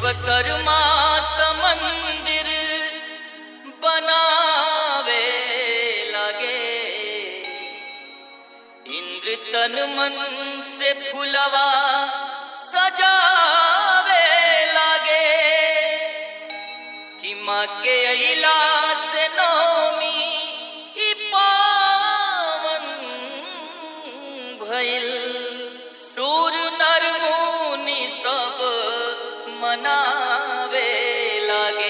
विश्वकर्मा त मंदिर बनावे लगे इंद्र तन मन से फुलवा सजावे लगे कि माँ के अला से नौमी ई पावन भइल सूर नर मुनि सब मनावे लागे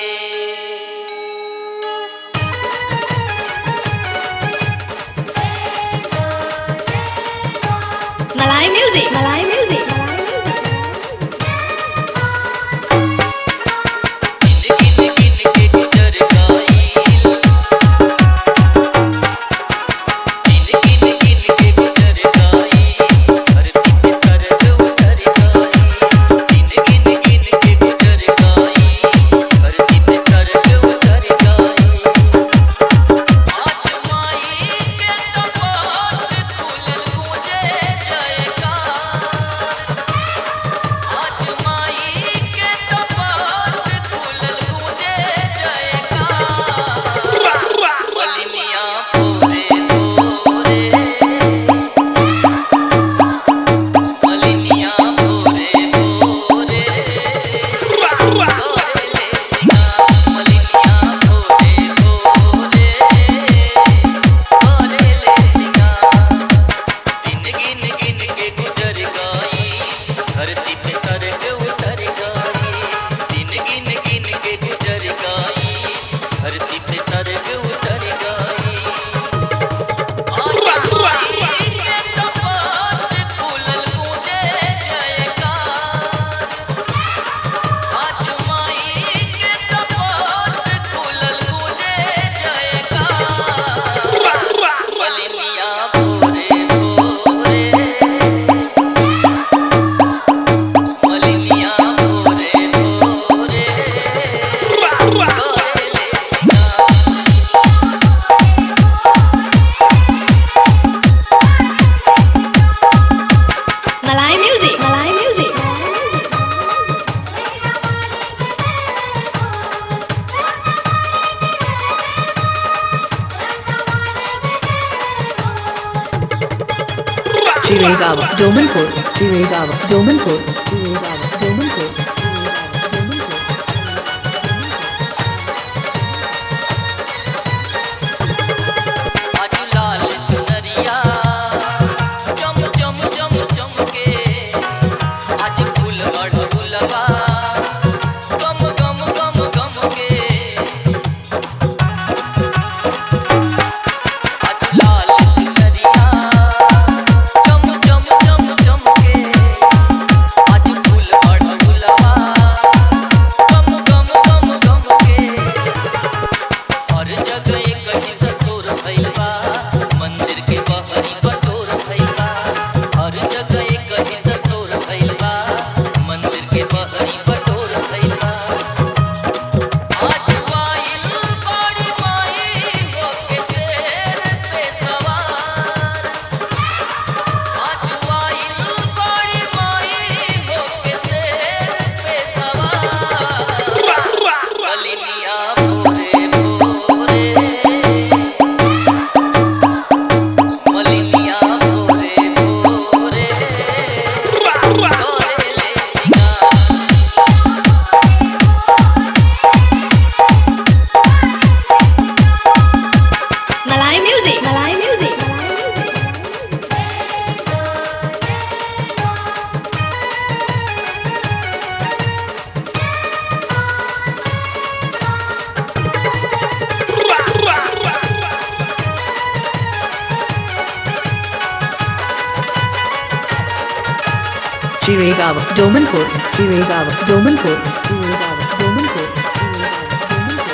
Malay music. Malay music. गिन गिन गिन के गुजर गाइल गिन गिन गिन के गुजर गाइल धरती पे सरग उतर गाइल गिन गिन गिन के गुजर गाइल धरती पे सरग उतर गाइल आज माई के कपाट खुलल गूंजे जयकार आज माई के कपाट खुलल गूंजे जयकार बलिनिया भोरे भोरे बलिनिया भोरे भोरे भोरे ले सिंगा बलिनिया भोरे भोरे भोरे ले सिंगा गिन गिन गिन के गुजर गई धरती पे सरग उतर गई गिन गिन गिन के गुजर गई धरती पे सरग उतर गई आज माई के कपाट खुलल गूंजे जयकार आज माई के कपाट खुलल गूंजे जयकार बलिनिया भोरे भोरे बलिनिया भोरे भोरे भोरे ले सिंगा Malay music. Malay music. Chiragawa, Domanpur, Chiragawa, Domanpur, Chiragawa, Domanpur, Chiragawa, Domanpur. आज लाल चुनरिया चम चम चम चमके आज फूल अड़हुलवा गम गम गम गम के आज लाल चुनरिया चम चम चम चमके आज फूल अड़हुलवा गम गम गम गम के हर जगह एक ही तस्वीर भइलबा मंदिर के बहरी बटोर भइलबा हर जगह एक ही तस्वीर भइलबा मंदिर के बहरी बटोर भइलबा आज आइल बड़ी माई होके शेर पे सवार आज आइल बड़ी माई होके शेर पे सवार बलिनिया भोरे भोरे बलिनिया भोरे भोरे भोरे ले सिंगा Malay music. Malay music. Chiragawa, Domanpur, Chiragawa, Domanpur, Chiragawa, Domanpur, Chiragawa, Domanpur.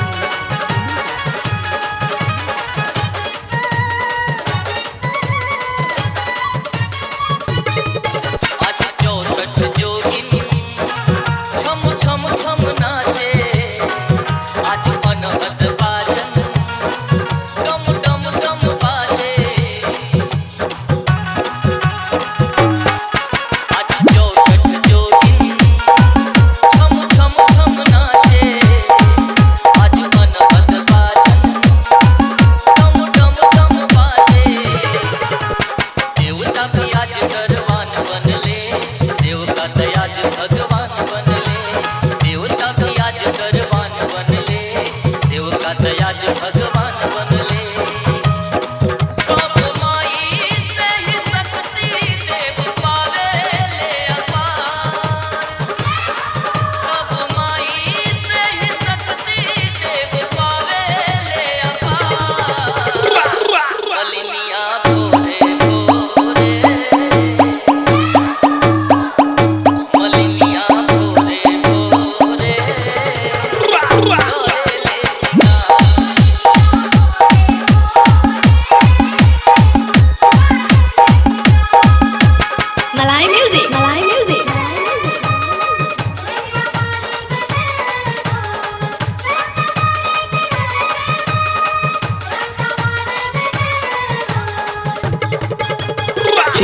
आज चौसठ जोगिन छम छम छम नाचे आज अनहद बाजन डम डम डम बाजे आज चौसठ जोगिन छम छम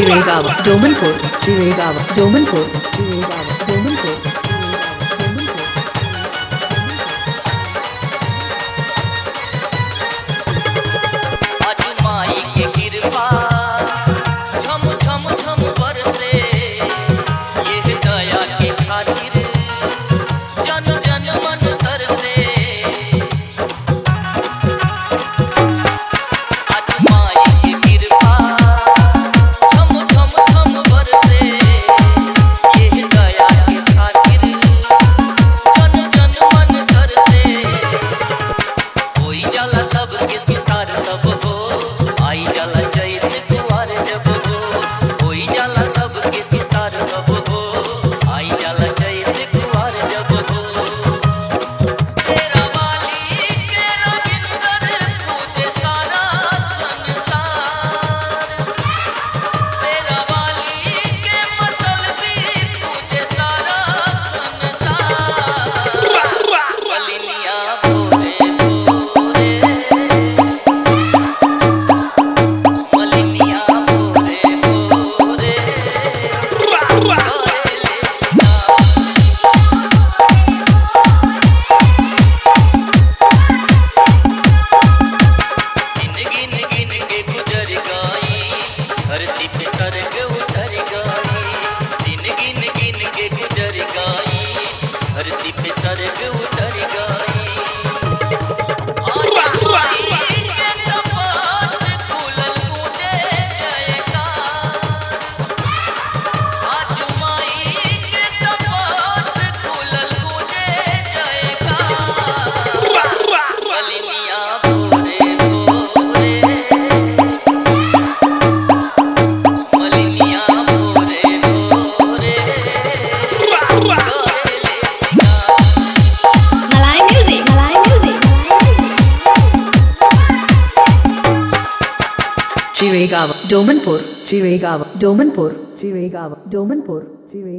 Chirigava, Domanpur, Chirigava, Domanpur, Chirigava, Domanpur, Chirigava, Domanpur. आज माई के कृपा झम झम झम बरसे ये दया के खातिर जन जन मन तरसे आज माई के कृपा झम झम झम बरसे ये दया के खातिर जन जन मन तरसे कोई जाला सबके सितार तब हो आई जाला चैत कुआर जब हो कोई जाला सबके सितार तब हो आई जाला चैत कुआर जब हो शेरा वाली के रविंदर पूजे सारा संसार शेरा वाली के मतलबी पूजे सारा संसार बलिनिया भोरे भोरे मलिनिया भोरे भोरे करेले सिंगार गिन गिन गिन के गुजर गई धरती पे सरग उतर गई दिन गिन गिन के गुजर गई धरती पे सरग उतर गई आज माई के कपाट खुलल मुझे जयकार आज माई के कपाट खुलल मुझे जयकार बलिनिया भोरे भोरे मलिनिया भोरे भोरे करेले सिंगार Malay music. Malay music. Chirigava, Domanpur, Chirigava, Domanpur, Chirigava, Domanpur, Chirigava.